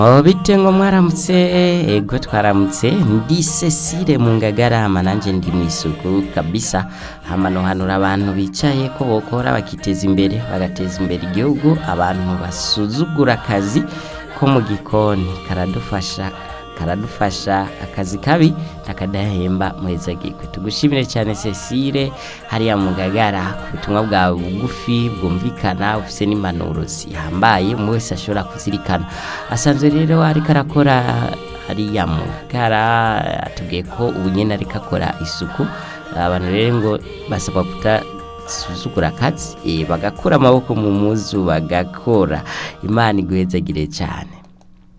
Oh, bite ngo mwaramutse ego twaramutse ndi Cecile mu ngagarama nanje ndi mu isuku kabisa hamano hanura abantu bicaye ko bokora bakiteza imbere bagateza imbere igihugu abantu basuzugura akazi ko mu gikoni karadufasha karadufasha akazi kabi takadahemba muheza gikwe tugushimire cyane Cecile hariya mu ngagara ku butumwa bwawe bugufi bwumvikana ufise n'impanuro zihambaye umwe wese ashobora kuzirikana asanzwe rero ariko arakora hariya mu ngagara atubwiye ko ubu nyene ariko akora isuku abantu rero ngo basabwa kutasuzugura akazi eh, bagakura amaboko mu muzu bagakora imana iguhezagire cyane